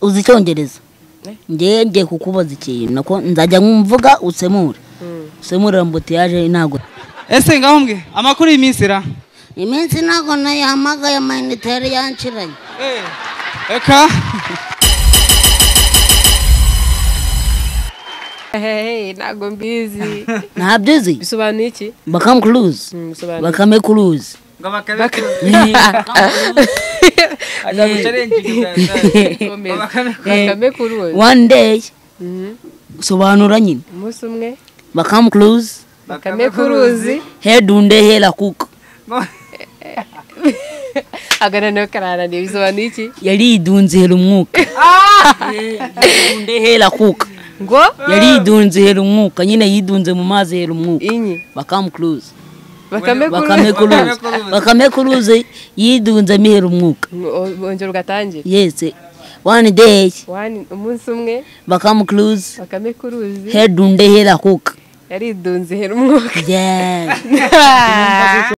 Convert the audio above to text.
uzi icyongereza ngewe ngiye kukubaza ikintu nako nzajya nkumvuga usemure usemurira mbutiyaje ntabwo ese ngaho mbwe amakuru y'iminsi ra iminsi ntabwo nayihamagaye amayinite yari yanciranye Eh, reka Hey, ntabwo mbizi ntabyo uzi bisobanuye iki bakame kuruzi Mm, bisobanuye. bakame kuruzi ngo bakabikora Komeza. Bakame- Bakame kuruzi one day Mhm. sobanura nyine umunsi umwe bakame kuruzi bakame kuruzi hedunde hela kuka agananiwe karananiye bisobanuye iki yaridunzihera umwuka hedunde hela kuka ngo yaridunzihera umwuka nyine yidunze mu mazi hera umwuka inyi bakame kuruzi bakame bakame kuruzi kuruzi bakame kuruzi yidunze mihera umwuka O- bongera ugatangire yese one day One- umunsi umwe bakame kuruzi bakame kuruzi hedunde hela kuka yaridunze hera umwuka yes